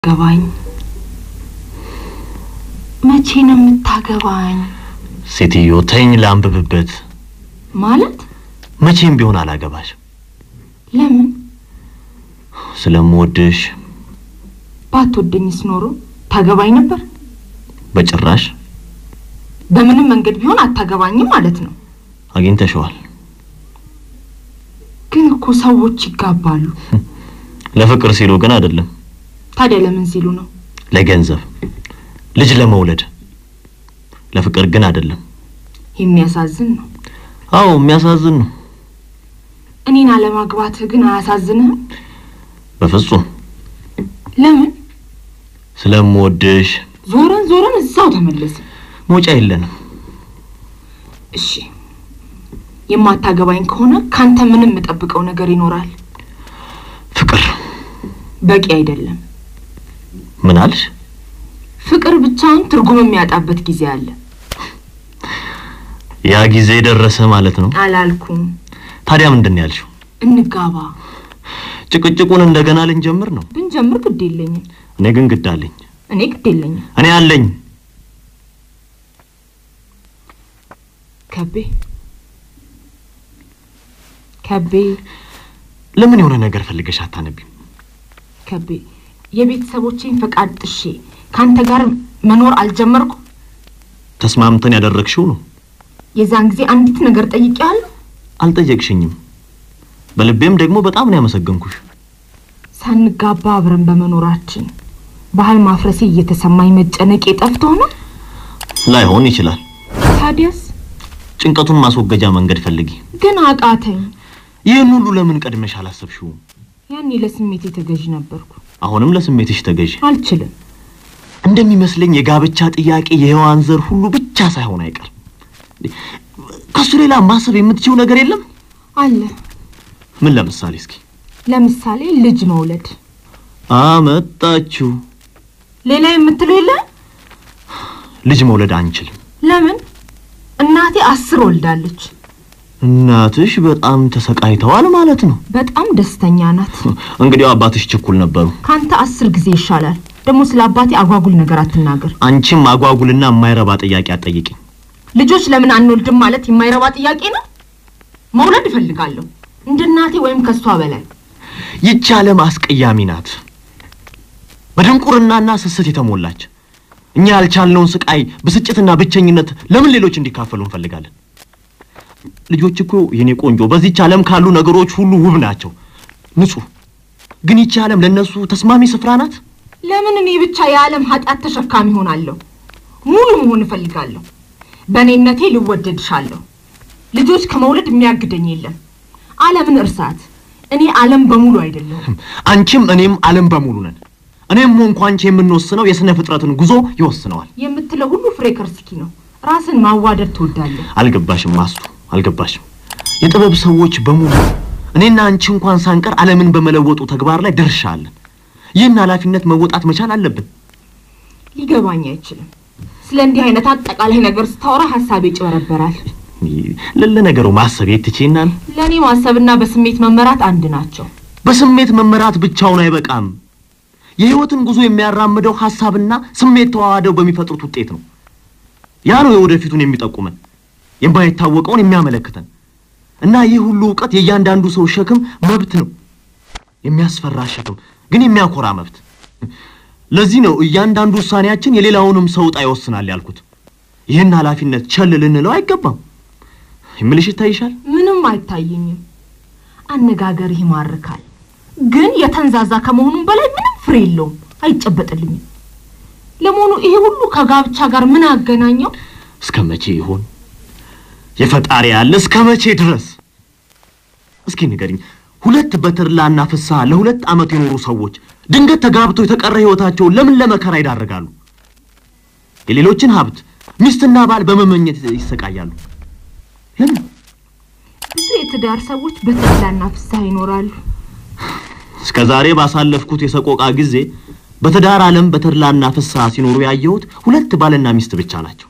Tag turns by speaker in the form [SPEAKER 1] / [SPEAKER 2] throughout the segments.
[SPEAKER 1] ገባኝ። መቼ ነው የምታገባኝ?
[SPEAKER 2] ሴትዮ ተኝ ላንብብበት።
[SPEAKER 1] ማለት
[SPEAKER 2] መቼም ቢሆን አላገባሽ
[SPEAKER 1] ለምን?
[SPEAKER 2] ስለምወድሽ።
[SPEAKER 1] ባትወደኝስ ኖሮ ታገባኝ ነበር?
[SPEAKER 2] በጭራሽ
[SPEAKER 1] በምንም መንገድ ቢሆን አታገባኝም ማለት ነው።
[SPEAKER 2] አግኝተሸዋል።
[SPEAKER 1] ግን እኮ ሰዎች ይጋባሉ።
[SPEAKER 2] ለፍቅር ሲሉ ግን አይደለም፣
[SPEAKER 1] ታዲያ ለምን ሲሉ ነው?
[SPEAKER 2] ለገንዘብ፣ ልጅ ለመውለድ። ለፍቅር ግን አይደለም።
[SPEAKER 1] የሚያሳዝን ነው።
[SPEAKER 2] አዎ የሚያሳዝን ነው።
[SPEAKER 1] እኔን አለማግባትህ ግን አያሳዝንህም?
[SPEAKER 2] በፍጹም
[SPEAKER 1] ለምን?
[SPEAKER 2] ስለምወድሽ።
[SPEAKER 1] ዞረን ዞረን እዛው ተመለስን።
[SPEAKER 2] መውጫ የለንም።
[SPEAKER 1] እሺ የማታገባኝ ከሆነ ካንተ ምንም የምጠብቀው ነገር ይኖራል።
[SPEAKER 2] ፍቅር
[SPEAKER 1] በቂ አይደለም።
[SPEAKER 2] ምን አልሽ?
[SPEAKER 1] ፍቅር ብቻውን ትርጉም የሚያጣበት ጊዜ አለ።
[SPEAKER 2] ያ ጊዜ ደረሰ ማለት ነው።
[SPEAKER 1] አላልኩም።
[SPEAKER 2] ታዲያ ምንድን ነው ያልሽው?
[SPEAKER 1] እንጋባ
[SPEAKER 2] ጭቅጭቁን እንደገና ልንጀምር ነው?
[SPEAKER 1] ብንጀምር ግድ የለኝም።
[SPEAKER 2] እኔ ግን ግድ አለኝ።
[SPEAKER 1] እኔ ግድ የለኝም።
[SPEAKER 2] እኔ አለኝ።
[SPEAKER 1] ከቤ ከቤ
[SPEAKER 2] ለምን የሆነ ነገር ፈልገሽ አታነቢም?
[SPEAKER 1] ከቤ የቤተሰቦቼን ፈቃድ ጥሼ ከአንተ ጋር መኖር አልጀመርኩ።
[SPEAKER 2] ተስማምተን ያደረግሽው ነው።
[SPEAKER 1] የዛን ጊዜ አንዲት ነገር ጠይቄያለሁ።
[SPEAKER 2] አልጠየቅሽኝም። በልቤም ደግሞ በጣም ነው ያመሰገንኩሽ።
[SPEAKER 1] ሳንጋባ አብረን በመኖራችን ባህል ማፍረሴ እየተሰማኝ መጨነቄ ጠፍቶ ነው።
[SPEAKER 2] ላይሆን ይችላል።
[SPEAKER 1] ታዲያስ
[SPEAKER 2] ጭንቀቱን ማስወገጃ መንገድ ፈልጊ።
[SPEAKER 1] ግን አቃተኝ።
[SPEAKER 2] ይህን ሁሉ ለምን ቀድመሽ አላሰብሽውም?
[SPEAKER 1] ያኔ ለስሜቴ ተገዥ ነበርኩ።
[SPEAKER 2] አሁንም ለስሜትሽ ተገዢ።
[SPEAKER 1] አልችልም።
[SPEAKER 2] እንደሚመስለኝ የጋብቻ ጥያቄ የሔዋን ዘር ሁሉ ብቻ ሳይሆን አይቀርም። ከሱ ሌላ ማሰብ የምትችው ነገር የለም?
[SPEAKER 1] አለ
[SPEAKER 2] ምን ለምሳሌ እስኪ
[SPEAKER 1] ለምሳሌ ልጅ መውለድ።
[SPEAKER 2] አመጣችሁ።
[SPEAKER 1] ሌላ የምትለው የለ?
[SPEAKER 2] ልጅ መውለድ አንችልም።
[SPEAKER 1] ለምን? እናቴ አስር ወልዳለች።
[SPEAKER 2] እናትሽ በጣም ተሰቃይተዋል ማለት ነው።
[SPEAKER 1] በጣም ደስተኛ ናት።
[SPEAKER 2] እንግዲህ አባትሽ ችኩል ነበሩ።
[SPEAKER 1] ካንተ አስር ጊዜ ይሻላል። ደግሞ ስለ አባቴ አጓጉል ነገር አትናገር።
[SPEAKER 2] አንቺም አጓጉልና የማይረባ ጥያቄ አትጠይቂኝ።
[SPEAKER 1] ልጆች ለምን አንወልድም ማለት የማይረባ ጥያቄ ነው። መውለድ እፈልጋለሁ እንደ እናቴ ወይም ከሷ በላይ።
[SPEAKER 2] ይቺ ዓለም አስቀያሚ ናት፣ በድንቁርናና ስስት የተሞላች። እኛ ያልቻልነውን ስቃይ፣ ብስጭትና ብቸኝነት ለምን ሌሎች እንዲካፈሉ እንፈልጋለን? ልጆች እኮ የኔ ቆንጆ በዚች ዓለም ካሉ ነገሮች ሁሉ ውብ ናቸው፣ ንጹህ። ግን ይቺ ዓለም ለእነሱ ተስማሚ ስፍራ ናት?
[SPEAKER 1] ለምን እኔ ብቻ የዓለም ኃጢአት ተሸካሚ ሆናለሁ? ሙሉ መሆን እፈልጋለሁ። በእኔነቴ ልወደድሻለሁ። ልጆች ከመውለድ የሚያግደኝ የለም። ዓለምን እርሳት። እኔ ዓለም በሙሉ አይደለሁም።
[SPEAKER 2] አንቺም እኔም ዓለም በሙሉ ነን። እኔም ሆንኩ አንቺ የምንወስነው የሥነ ፍጥረትን ጉዞ ይወስነዋል።
[SPEAKER 1] የምትለው ሁሉ ፍሬ ከርስኪ ነው። ራስን ማዋደድ ትወዳለህ።
[SPEAKER 2] አልገባሽም ማስቱ፣ አልገባሽም። የጥበብ ሰዎች በሙሉ እኔና አንቺ እንኳን ሳንቀር ዓለምን በመለወጡ ተግባር ላይ ድርሻ አለን። ይህን ኃላፊነት መወጣት መቻል አለብን።
[SPEAKER 1] ሊገባኝ አይችልም። ስለ እንዲህ አይነት አጠቃላይ ነገር ስታወራ ሀሳቤ ይጭበረበራል።
[SPEAKER 2] ለነገሩ ማሰብ የት ትቼናል።
[SPEAKER 1] ለእኔ ማሰብና በስሜት መመራት አንድ ናቸው።
[SPEAKER 2] በስሜት መመራት ብቻውን አይበቃም። የሕይወትን ጉዞ የሚያራምደው ሐሳብና ስሜት ተዋህደው በሚፈጥሩት ውጤት ነው። ያ ነው የወደፊቱን የሚጠቁመን የማይታወቀውን የሚያመለክተን እና ይህ ሁሉ እውቀት የእያንዳንዱ ሰው ሸክም መብት ነው። የሚያስፈራ ሸክም ግን የሚያኮራ መብት። ለዚህ ነው እያንዳንዱ ውሳኔያችን የሌላውንም ሰው ዕጣ ይወስናል ያልኩት። ይህን ኃላፊነት ቸል ልንለው አይገባም። የምልሽ ይታይሻል።
[SPEAKER 1] ምንም አይታየኝም። አነጋገርህ ይማርካል፣ ግን የተንዛዛ ከመሆኑም በላይ ምንም ፍሬ የለውም፣ አይጨበጥልኝም። ለመሆኑ ይሄ ሁሉ ከጋብቻ ጋር ምን አገናኘው?
[SPEAKER 2] እስከ መቼ ይሆን የፈጣሪ ያለ እስከ መቼ ድረስ? እስኪ ንገሪኝ። ሁለት በተድላና ፍስሐ ለሁለት ዓመት የኖሩ ሰዎች ድንገት ተጋብተው የተቀረ ሕይወታቸውን ለምን ለመከራ ይዳረጋሉ? የሌሎችን ሀብት ሚስትና ባል በመመኘት ይሰቃያሉ። ለምን?
[SPEAKER 1] ብዙ የትዳር ሰዎች በተድላና ፍስሐ ይኖራሉ።
[SPEAKER 2] እስከ ዛሬ ባሳለፍኩት የሰቆቃ ጊዜ በትዳር ዓለም በተድላና ፍስሐ ሲኖሩ ያየሁት ሁለት ባልና ሚስት ብቻ ናቸው።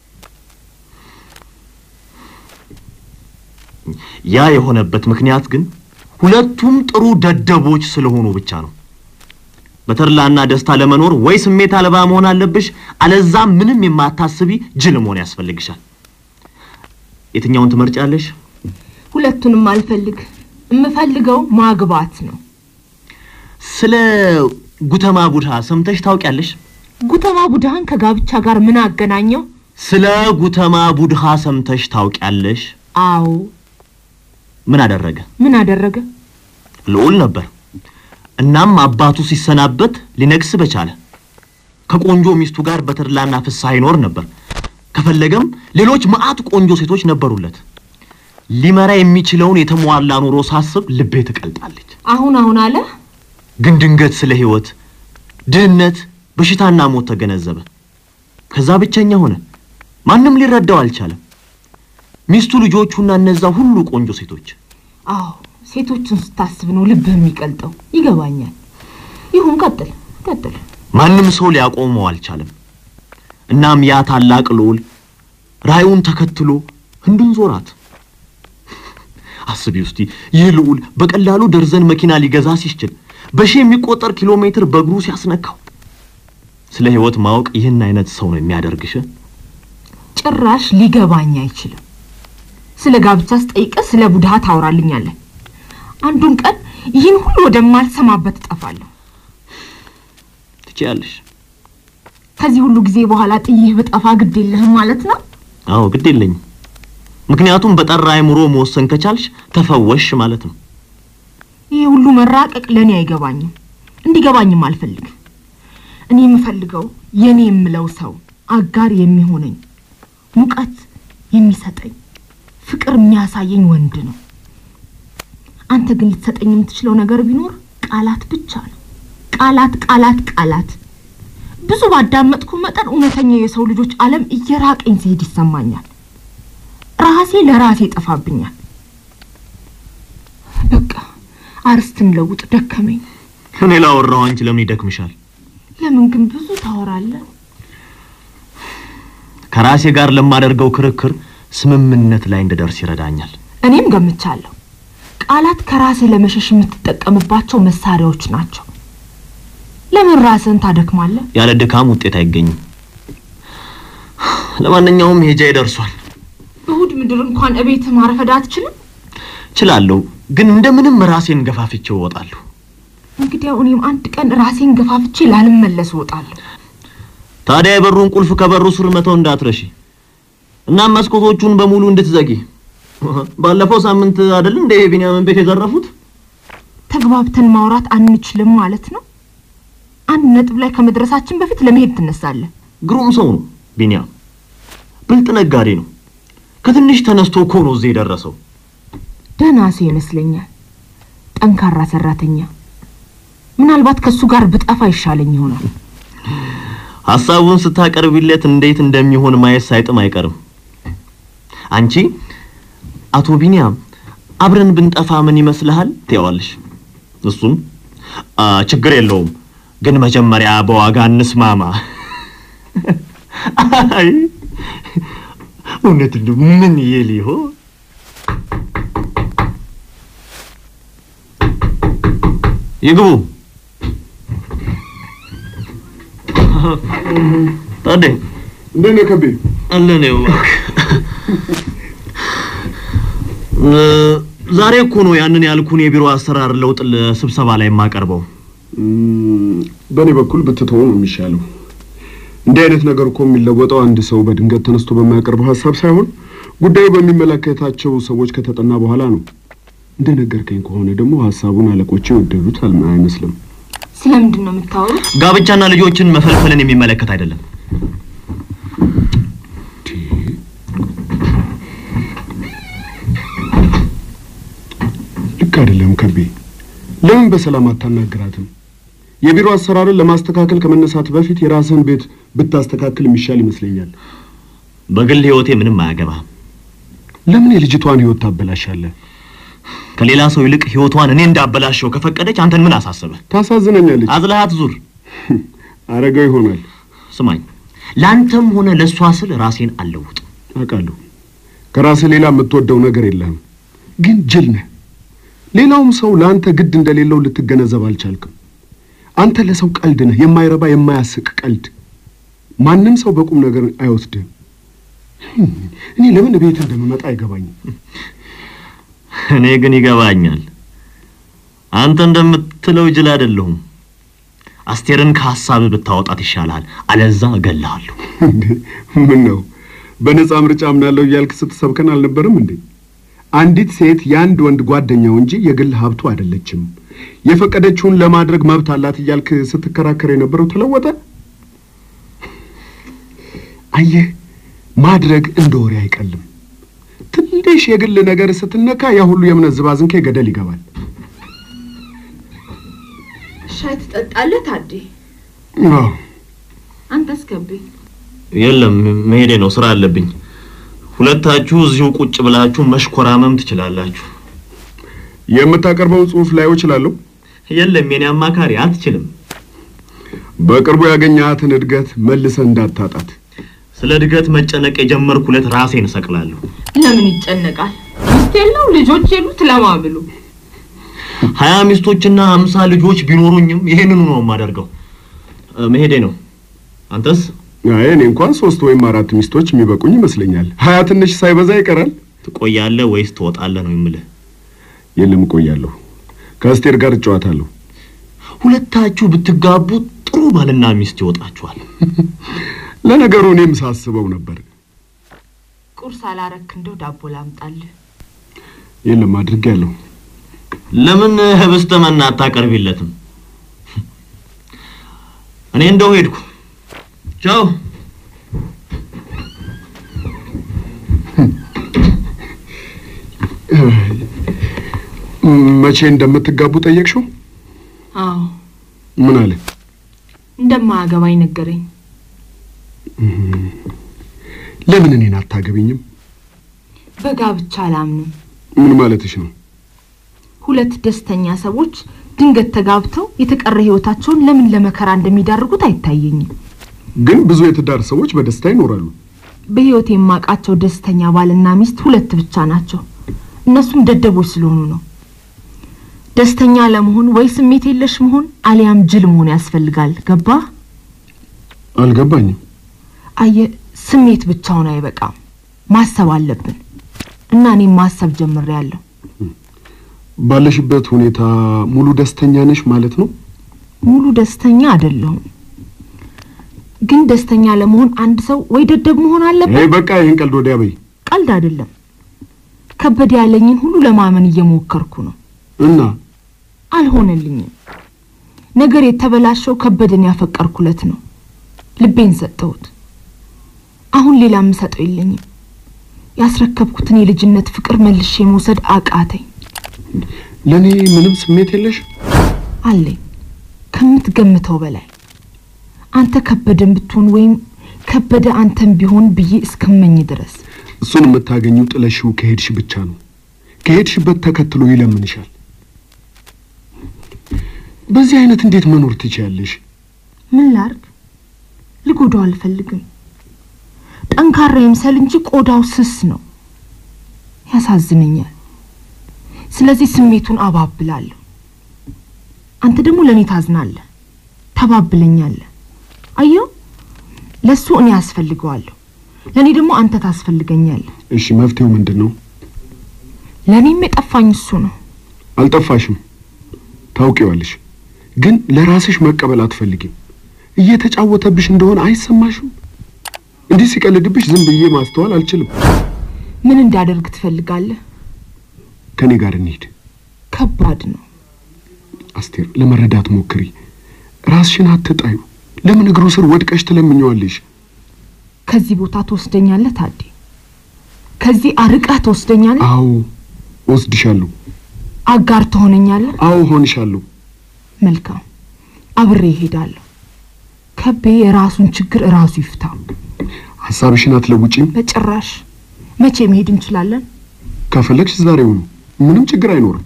[SPEAKER 2] ያ የሆነበት ምክንያት ግን ሁለቱም ጥሩ ደደቦች ስለሆኑ ብቻ ነው። በተድላና ደስታ ለመኖር ወይ ስሜት አልባ መሆን አለብሽ፣ አለዛም ምንም የማታስቢ ጅል መሆን ያስፈልግሻል። የትኛውን ትመርጫለሽ?
[SPEAKER 1] ሁለቱንም አልፈልግ። የምፈልገው ማግባት ነው።
[SPEAKER 2] ስለ ጉተማ ቡድሃ ሰምተሽ ታውቂያለሽ?
[SPEAKER 1] ጉተማ ቡድሃን ከጋብቻ ጋር ምን አገናኘው?
[SPEAKER 2] ስለ ጉተማ ቡድሃ ሰምተሽ ታውቂያለሽ?
[SPEAKER 1] አዎ።
[SPEAKER 2] ምን አደረገ?
[SPEAKER 1] ምን አደረገ?
[SPEAKER 2] ልዑል ነበር። እናም አባቱ ሲሰናበት ሊነግስ በቻለ። ከቆንጆ ሚስቱ ጋር በተድላና ፍስሐ ይኖር ነበር። ከፈለገም ሌሎች መዓት ቆንጆ ሴቶች ነበሩለት። ሊመራ የሚችለውን የተሟላ ኑሮ ሳስብ ልቤ ትቀልጣለች።
[SPEAKER 1] አሁን አሁን አለ
[SPEAKER 2] ግን ድንገት ስለ ሕይወት፣ ድህነት፣ በሽታና ሞት ተገነዘበ። ከዛ ብቸኛ ሆነ። ማንም ሊረዳው አልቻለም። ሚስቱ፣ ልጆቹና እነዛ ሁሉ ቆንጆ ሴቶች
[SPEAKER 1] አዎ ሴቶችን ስታስብ ነው ልብህ የሚቀልጠው። ይገባኛል። ይሁን፣ ቀጥል ቀጥል።
[SPEAKER 2] ማንም ሰው ሊያቆመው አልቻለም። እናም ያ ታላቅ ልዑል ራእዩን ተከትሎ ህንዱን ዞራት። አስቢ ውስቲ ይህ ልዑል በቀላሉ ደርዘን መኪና ሊገዛ ሲችል በሺህ የሚቆጠር ኪሎ ሜትር በእግሩ ሲያስነካው ስለ ህይወት ማወቅ ይህን አይነት ሰው ነው የሚያደርግሽ።
[SPEAKER 1] ጭራሽ ሊገባኝ አይችልም። ስለ ጋብቻ ስጠይቅህ ስለ ቡድሃ ታወራልኛለህ። አንዱን ቀን ይህን ሁሉ ወደማልሰማበት እጠፋለሁ።
[SPEAKER 2] ትችያለሽ።
[SPEAKER 1] ከዚህ ሁሉ ጊዜ በኋላ ጥይህ ብጠፋ ግድ የለህም ማለት ነው?
[SPEAKER 2] አዎ ግድ የለኝም። ምክንያቱም በጠራ አእምሮ መወሰን ከቻልሽ ተፈወሽ ማለት ነው።
[SPEAKER 1] ይህ ሁሉ መራቀቅ ለእኔ አይገባኝም፣ እንዲገባኝም አልፈልግም። እኔ የምፈልገው የእኔ የምለው ሰው አጋር የሚሆነኝ ሙቀት የሚሰጠኝ ፍቅር የሚያሳየኝ ወንድ ነው። አንተ ግን ልትሰጠኝ የምትችለው ነገር ቢኖር ቃላት ብቻ ነው። ቃላት፣ ቃላት፣ ቃላት። ብዙ ባዳመጥኩ መጠን እውነተኛ የሰው ልጆች ዓለም እየራቀኝ ሲሄድ ይሰማኛል። ራሴ ለራሴ ይጠፋብኛል። በቃ አርስትን ለውጥ ደከመኝ።
[SPEAKER 2] እኔ ላወራው አንቺ ለምን ይደክምሻል?
[SPEAKER 1] ለምን ግን ብዙ ታወራለህ?
[SPEAKER 2] ከራሴ ጋር ለማደርገው ክርክር ስምምነት ላይ እንድደርስ ይረዳኛል።
[SPEAKER 1] እኔም ገምቻለሁ። ቃላት ከራስህ ለመሸሽ የምትጠቀምባቸው መሳሪያዎች ናቸው። ለምን ራስህን ታደክማለህ?
[SPEAKER 2] ያለ ድካም ውጤት አይገኝም። ለማንኛውም ሄጃ ይደርሷል።
[SPEAKER 1] እሁድ ምድር እንኳን እቤትህ ማረፈድ አትችልም?
[SPEAKER 2] እችላለሁ፣ ግን እንደምንም ራሴን ገፋፍቼ እወጣለሁ።
[SPEAKER 1] እንግዲያው እኔም አንድ ቀን ራሴን ገፋፍቼ ላልመለስ እወጣለሁ።
[SPEAKER 2] ታዲያ የበሩን ቁልፍ ከበሩ ስር መተው እንዳትረሺ። እናም መስኮቶቹን በሙሉ እንድትዘጊ። ባለፈው ሳምንት አይደል እንደ የቢንያምን ቤት የዘረፉት?
[SPEAKER 1] ተግባብተን ማውራት አንችልም ማለት ነው? አንድ ነጥብ ላይ ከመድረሳችን በፊት ለመሄድ ትነሳለህ።
[SPEAKER 2] ግሩም ሰው ነው ቢንያም፣ ብልጥ ነጋዴ ነው። ከትንሽ ተነስቶ እኮ ነው እዚህ የደረሰው።
[SPEAKER 1] ደህና ሰው ይመስለኛል። ጠንካራ ሰራተኛ። ምናልባት ከእሱ ጋር ብጠፋ ይሻለኝ ይሆናል።
[SPEAKER 2] ሐሳቡን ስታቀርቢለት እንዴት እንደሚሆን ማየት ሳይጥም አይቀርም። አንቺ አቶ ቢንያም አብረን ብንጠፋ ምን ይመስልሃል ትይዋለሽ። እሱም "አ፣ ችግር የለውም ግን መጀመሪያ በዋጋ እንስማማ። አይ እውነት እንደው ምን ይል ይሆን? ይግቡ። ታዴ
[SPEAKER 3] እንዴት ነህ ከቤ?
[SPEAKER 2] አለን ይኸው እ፣ ዛሬ እኮ ነው ያንን ያልኩን የቢሮ አሰራር ለውጥ ለስብሰባ ላይ የማቀርበው።
[SPEAKER 3] እም፣ በእኔ በኩል ብትተው ነው የሚሻለው። እንዲህ አይነት ነገር እኮ የሚለወጠው አንድ ሰው በድንገት ተነስቶ በማያቀርበው ሀሳብ ሳይሆን ጉዳዩ በሚመለከታቸው ሰዎች ከተጠና በኋላ ነው። እንደነገርከኝ ከሆነ ደግሞ ሀሳቡን አለቆቼ የወደዱት አልማ አይመስልም።
[SPEAKER 1] ስለምንድን ነው የምታወሩት?
[SPEAKER 2] ጋብቻና ልጆችን መፈልፈልን የሚመለከት አይደለም።
[SPEAKER 3] ልክ አይደለም ከቤ። ለምን በሰላም አታናግራትም? የቢሮ አሰራርን ለማስተካከል ከመነሳት በፊት የራስህን ቤት ብታስተካክል የሚሻል ይመስለኛል።
[SPEAKER 2] በግል ህይወቴ ምንም አያገባም።
[SPEAKER 3] ለምን የልጅቷን ህይወት ታበላሻለህ?
[SPEAKER 2] ከሌላ ሰው ይልቅ ህይወቷን እኔ እንዳበላሸው ከፈቀደች አንተን ምን አሳሰበ?
[SPEAKER 3] ታሳዝነኛለች።
[SPEAKER 2] አዝለሃት ዙር።
[SPEAKER 3] አረገው ይሆናል
[SPEAKER 2] ስማኝ፣ ለአንተም ሆነ ለእሷ ስል ራሴን አልለውጥም።
[SPEAKER 3] አውቃለሁ። ከራስህ ሌላ የምትወደው ነገር የለህም፣ ግን ጅል ነህ። ሌላውም ሰው ለአንተ ግድ እንደሌለው ልትገነዘብ አልቻልክም። አንተ ለሰው ቀልድ ነህ፣ የማይረባ የማያስቅ ቀልድ። ማንም ሰው በቁም ነገር አይወስድህም። እኔ ለምን ቤት እንደምመጣ አይገባኝም።
[SPEAKER 2] እኔ ግን ይገባኛል። አንተ እንደምትለው ጅል አይደለሁም። አስቴርን ከሀሳብህ ብታወጣት ይሻልሃል፣ አለዛ እገልሃለሁ።
[SPEAKER 3] እንዴ ምን ነው በነፃ ምርጫ አምናለሁ እያልክ ስትሰብከን አልነበረም እንዴ? አንዲት ሴት የአንድ ወንድ ጓደኛው እንጂ የግል ሀብቱ አይደለችም፣ የፈቀደችውን ለማድረግ መብት አላት እያልክ ስትከራከር የነበረው ተለወጠ? አየህ ማድረግ እንደ ወሬ አይቀልም። ትንሽ የግል ነገር ስትነካ ያ ሁሉ የእምነት ዝባዝንኬ ገደል ይገባል።
[SPEAKER 1] ሻይ ትጠጣለህ ታዴ?
[SPEAKER 3] አዎ
[SPEAKER 1] አንተስ ከቤ?
[SPEAKER 2] የለም መሄዴ ነው፣ ስራ አለብኝ። ሁለታችሁ እዚሁ ቁጭ ብላችሁ መሽኮራመም ትችላላችሁ።
[SPEAKER 3] የምታቀርበውን ጽሑፍ ላየው እችላለሁ።
[SPEAKER 2] የለም የኔ አማካሪ አትችልም።
[SPEAKER 3] በቅርቡ ያገኘሃትን እድገት መልሰህ እንዳታጣት።
[SPEAKER 2] ስለ እድገት መጨነቅ የጀመርኩ ዕለት ራሴን እሰቅላለሁ።
[SPEAKER 1] ለምን ይጨነቃል? ሚስት የለው ልጆች የሉት ለማ ብሎ
[SPEAKER 2] ሀያ ሚስቶችና ሀምሳ ልጆች ቢኖሩኝም ይሄንኑ ነው የማደርገው። እ፣ መሄዴ ነው። አንተስ?
[SPEAKER 3] አይ እኔ እንኳን ሶስት ወይም አራት ሚስቶች የሚበቁኝ ይመስለኛል። ሀያ ትንሽ ሳይበዛ ይቀራል።
[SPEAKER 2] ትቆያለህ ወይስ ትወጣለህ ነው የምልህ።
[SPEAKER 3] የለም እቆያለሁ። ከአስቴር ጋር እጨዋታለሁ።
[SPEAKER 2] ሁለታችሁ ብትጋቡ ጥሩ ባልና ሚስት ይወጣችኋል።
[SPEAKER 3] ለነገሩ እኔም ሳስበው ነበር።
[SPEAKER 1] ቁርስ አላረክ እንደው ዳቦ ላምጣልህ?
[SPEAKER 3] የለም አድርጌያለሁ።
[SPEAKER 2] ለምን ህብስተ መና አታቀርቢለትም? እኔ እንደው ሄድኩ። ቻው።
[SPEAKER 3] መቼ እንደምትጋቡ ጠየቅሽው?
[SPEAKER 1] አዎ
[SPEAKER 3] ምን አለ?
[SPEAKER 1] እንደማያገባኝ ነገረኝ።
[SPEAKER 3] ለምን እኔን አታገቢኝም?
[SPEAKER 1] በጋብቻ አላምንም።
[SPEAKER 3] ምን ማለትሽ ነው?
[SPEAKER 1] ሁለት ደስተኛ ሰዎች ድንገት ተጋብተው የተቀረ ህይወታቸውን ለምን ለመከራ እንደሚዳርጉት አይታየኝም።
[SPEAKER 3] ግን ብዙ የትዳር ሰዎች በደስታ ይኖራሉ።
[SPEAKER 1] በህይወት የማውቃቸው ደስተኛ ባልና ሚስት ሁለት ብቻ ናቸው። እነሱም ደደቦች ስለሆኑ ነው። ደስተኛ ለመሆን ወይ ስሜት የለሽ መሆን አሊያም ጅል መሆን ያስፈልጋል። ገባ?
[SPEAKER 3] አልገባኝም።
[SPEAKER 1] አየ ስሜት ብቻውን አይበቃም፣ ማሰብ አለብን እና እኔም ማሰብ ጀምሬያለሁ።
[SPEAKER 3] ባለሽበት ሁኔታ ሙሉ ደስተኛ ነሽ ማለት ነው?
[SPEAKER 1] ሙሉ ደስተኛ አይደለሁም፣ ግን ደስተኛ ለመሆን አንድ ሰው ወይ ደደብ መሆን
[SPEAKER 3] ይሄ
[SPEAKER 1] አለበት።
[SPEAKER 3] በቃ ይህን ቀልድ ወዲያ በይ
[SPEAKER 1] ቀልድ አይደለም። ከበደ ያለኝን ሁሉ ለማመን እየሞከርኩ ነው።
[SPEAKER 3] እና
[SPEAKER 1] አልሆነልኝም። ነገር የተበላሸው ከበደን ያፈቀርኩለት ነው። ልቤን ሰጠሁት። አሁን ሌላ የምሰጠው የለኝም። ያስረከብኩትን የልጅነት ፍቅር መልሼ መውሰድ አቃተኝ።
[SPEAKER 3] ለእኔ ምንም ስሜት የለሽ?
[SPEAKER 1] አለኝ ከምትገምተው በላይ። አንተ ከበደን ብትሆን ወይም ከበደ አንተን ቢሆን ብዬ እስከመኝ ድረስ
[SPEAKER 3] እሱን የምታገኘው ጥለሽው ከሄድሽ ብቻ ነው። ከሄድሽበት ተከትሎ ይለምንሻል። በዚህ አይነት እንዴት መኖር ትችያለሽ?
[SPEAKER 1] ምን ላርግ? ልጎዳው አልፈልግም። ጠንካራ ይምሰል እንጂ ቆዳው ስስ ነው። ያሳዝነኛል። ስለዚህ ስሜቱን አባብላለሁ። አንተ ደግሞ ለእኔ ታዝናለህ፣ ተባብለኛለህ። አየው፣ ለእሱ እኔ ያስፈልገዋለሁ፣ ለእኔ ደግሞ አንተ ታስፈልገኛለህ።
[SPEAKER 3] እሺ መፍትሄው ምንድን ነው?
[SPEAKER 1] ለእኔም የጠፋኝ እሱ ነው።
[SPEAKER 3] አልጠፋሽም፣ ታውቂዋለሽ። ግን ለራስሽ መቀበል አትፈልጊም። እየተጫወተብሽ እንደሆነ አይሰማሽም? እንዲህ ሲቀልድብሽ ዝም ብዬ ማስተዋል አልችልም።
[SPEAKER 1] ምን እንዳደርግ ትፈልጋለህ?
[SPEAKER 3] ከኔ ጋር እንሂድ።
[SPEAKER 1] ከባድ ነው።
[SPEAKER 3] አስቴር፣ ለመረዳት ሞክሪ። ራስሽን አትጣዩ። ለምን እግሩ ስር ወድቀሽ ትለምኘዋለሽ?
[SPEAKER 1] ከዚህ ቦታ ትወስደኛለህ ታዴ? ከዚህ አርቀህ ትወስደኛለህ?
[SPEAKER 3] አዎ ወስድሻለሁ።
[SPEAKER 1] አጋር ትሆነኛለህ?
[SPEAKER 3] አዎ ሆንሻለሁ።
[SPEAKER 1] መልካም፣ አብሬ እሄዳለሁ። ከቤ የራሱን ችግር እራሱ ይፍታ።
[SPEAKER 3] ሀሳብሽን አትለውጪም?
[SPEAKER 1] በጭራሽ። መቼ መሄድ እንችላለን?
[SPEAKER 3] ከፈለግሽ ዛሬውኑ፣ ምንም ችግር አይኖርም።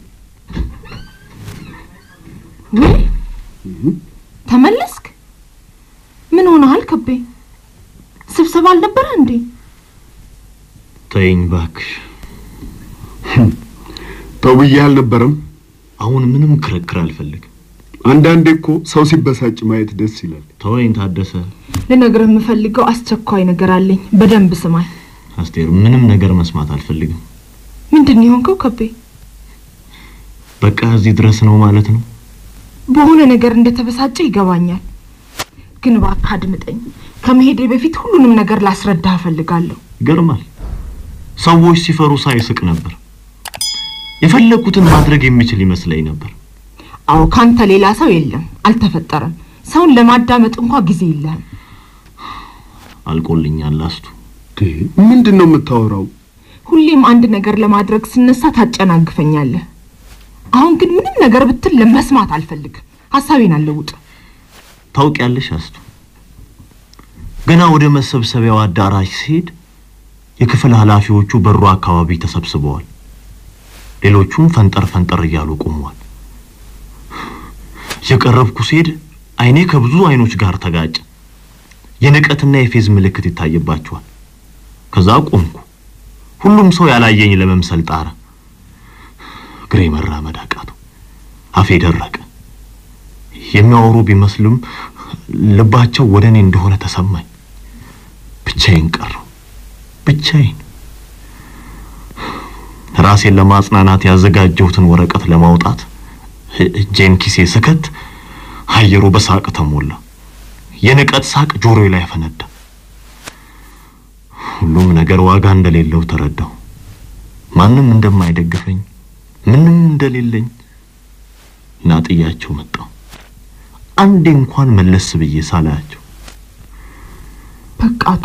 [SPEAKER 1] ወይ ተመለስክ? ምን ሆነሃል ከቤ? ስብሰባ አልነበረ እንዴ?
[SPEAKER 2] ተይኝ እባክሽ።
[SPEAKER 3] ተው ብዬሽ አልነበረም?
[SPEAKER 2] አሁን ምንም ክርክር አልፈልግም።
[SPEAKER 3] አንዳንዴ እኮ ሰው ሲበሳጭ ማየት ደስ ይላል።
[SPEAKER 2] ተወኝ ታደሰ።
[SPEAKER 1] ልነግርህ የምፈልገው አስቸኳይ ነገር አለኝ። በደንብ ስማኝ።
[SPEAKER 2] አስቴር፣ ምንም ነገር መስማት አልፈልግም።
[SPEAKER 1] ምንድን ነው የሆንከው ከቤ?
[SPEAKER 2] በቃ እዚህ ድረስ ነው ማለት ነው።
[SPEAKER 1] በሆነ ነገር እንደተበሳጨ ይገባኛል፣ ግን እባክህ አድምጠኝ። ከመሄዴ በፊት ሁሉንም ነገር ላስረዳህ እፈልጋለሁ።
[SPEAKER 2] ይገርማል። ሰዎች ሲፈሩ ሳይስቅ ነበር። የፈለግኩትን ማድረግ የሚችል ይመስለኝ ነበር።
[SPEAKER 1] አዎ ካንተ ሌላ ሰው የለም፣ አልተፈጠረም። ሰውን ለማዳመጥ እንኳ ጊዜ የለህም።
[SPEAKER 2] አልቆልኛል አስቱ።
[SPEAKER 3] ምንድን ነው የምታወራው?
[SPEAKER 1] ሁሌም አንድ ነገር ለማድረግ ስነሳ ታጨናግፈኛለህ። አሁን ግን ምንም ነገር ብትል ለመስማት አልፈልግም። ሀሳቤን አለውጥ።
[SPEAKER 2] ታውቂያለሽ አስቱ፣ ገና ወደ መሰብሰቢያው አዳራሽ ሲሄድ የክፍል ኃላፊዎቹ በሩ አካባቢ ተሰብስበዋል። ሌሎቹም ፈንጠር ፈንጠር እያሉ ቆመዋል። የቀረብኩ ሲሄድ አይኔ ከብዙ አይኖች ጋር ተጋጨ። የንቀትና የፌዝ ምልክት ይታይባቸዋል። ከዛ ቆምኩ። ሁሉም ሰው ያላየኝ ለመምሰል ጣረ። እግሬ መራመድ አቃተው። አፌ ደረቀ። የሚያወሩ ቢመስልም ልባቸው ወደ እኔ እንደሆነ ተሰማኝ። ብቻዬን ቀረሁ። ብቻዬን ራሴን ለማጽናናት ያዘጋጀሁትን ወረቀት ለማውጣት እጄን ኪሴ ስከት አየሩ በሳቅ ተሞላ። የንቀት ሳቅ ጆሮዬ ላይ ፈነዳ። ሁሉም ነገር ዋጋ እንደሌለው ተረዳሁ። ማንም እንደማይደግፈኝ፣ ምንም እንደሌለኝ እና ጥያቸው መጣሁ። አንዴ እንኳን መለስ ብዬ ሳላያቸው
[SPEAKER 1] በቃቶ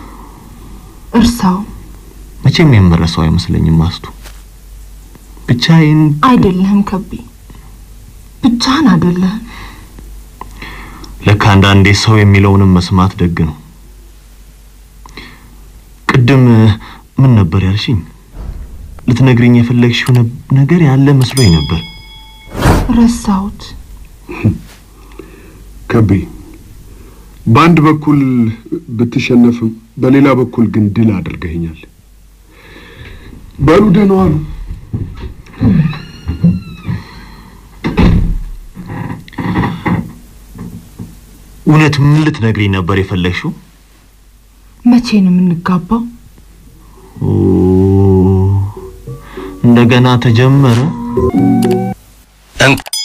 [SPEAKER 1] እርሳው።
[SPEAKER 2] መቼም የምረሳው አይመስለኝም አስቱ። ብቻዬን
[SPEAKER 1] አይደለህም ከቤ፣ ብቻህን አይደለህም።
[SPEAKER 2] ለካ አንዳንዴ ሰው የሚለውንም መስማት ደግ ነው። ቅድም ምን ነበር ያልሽኝ? ልትነግሪኝ የፈለግሽው ነገር ያለ መስሎኝ ነበር።
[SPEAKER 1] ረሳሁት።
[SPEAKER 3] ከቤ በአንድ በኩል ብትሸነፍም በሌላ በኩል ግን ድል አድርገኸኛል። በሉ ደህና ዋሉ።
[SPEAKER 2] እውነት ምን ልትነግሪኝ ነበር የፈለግሽው?
[SPEAKER 1] መቼ ነው የምንጋባው?
[SPEAKER 2] ኦ፣ እንደገና ተጀመረ።
[SPEAKER 4] እንኳ